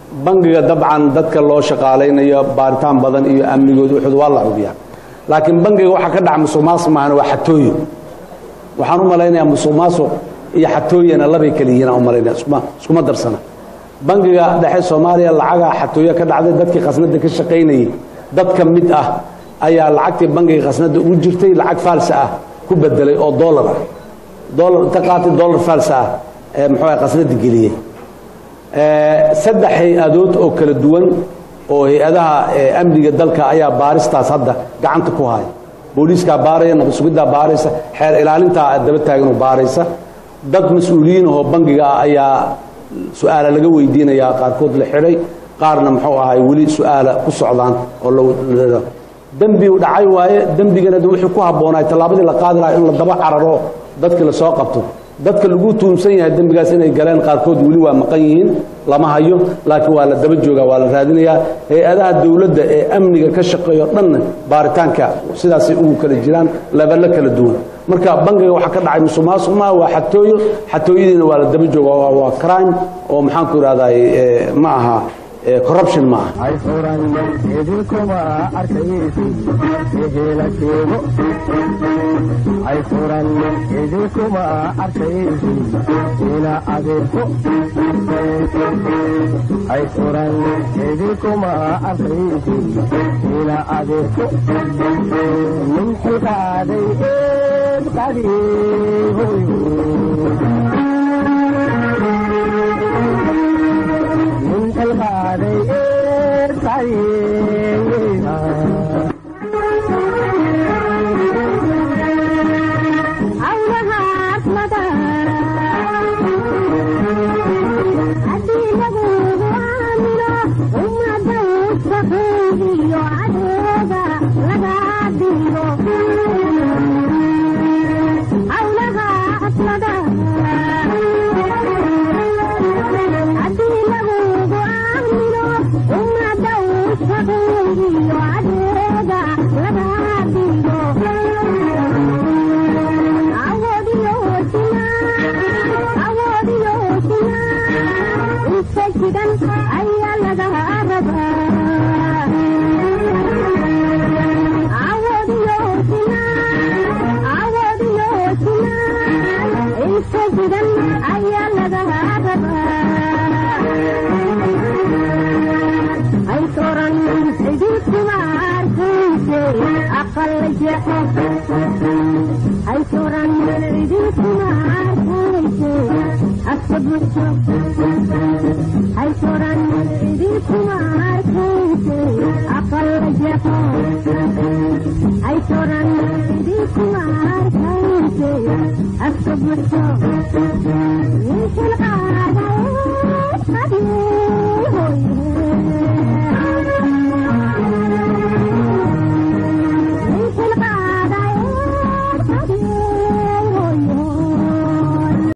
bangiga dabcan dadka loo shaqaalaynayo baaritaan badan iyo amnigooda wuxuud waa la hubiyaa laakiin bangiga waxaa ka dhaca musuq maasuq maahana waa xatooyo waxaan u malaynayaa musuq maasuq iyo xatooyana labay kala yihiin aan u malaynaya iskuma iskuma darsana bangiga dhexe soomaaliya lacagaa xatooyo ka dhacday dadkii khasnada ka shaqaynayay dad ka mid ah ayaa lacagtii bangiga khasnada ugu jirtay lacag faalsa ah ku bedelay oo dollar ah dollar inta qaatay dollar faalsa ah ee muxuu ahay khasnada geliyey saddex hay-adood oo kala duwan oo hay-adaha amniga dalka ayaa baaristaas hadda gacanta ku haya booliiskaa baaraya nabad sugiddaa baaraysa xeer ilaalintaa daba taaganoo baaraysa dad mas-uuliyiin ahoo bangiga ah ayaa su-aala laga weydiinayaa qaarkood la xidhay qaarna muxuu ahay weli su-aala ku socdaan oo dembi u dhacay waaye dembigana de wuxuu ku habboonaay tallaabadii la qaadi lahaa in la daba cararo dadkii lasoo qabto dadka lagu tuumsan yahay dembigaas inay galeen qaarkood weli waa maqan yihiin lama hayo laakiin waa la daba joogaa waa la raadinayaa hay-adaha dowladda ee amniga ka shaqeeyo dhanna baaritaanka sidaasay ugu kala jiraan leballo kala duwan marka bangiga waxaa ka dhacay musuq maasuq maa waa xatooyo xatooyadiina waa la daba jooga waa crime oo maxaanku ihahday ma aha corruption ma aha ay furan idinkuma arkaysi ehela sheego ay furan idinkuma arkaysi ila adeerko ay furan idinkuma arkaysi ila adeerko min xilqaaday eed qadiihoyo من الغالي الطريق Ay,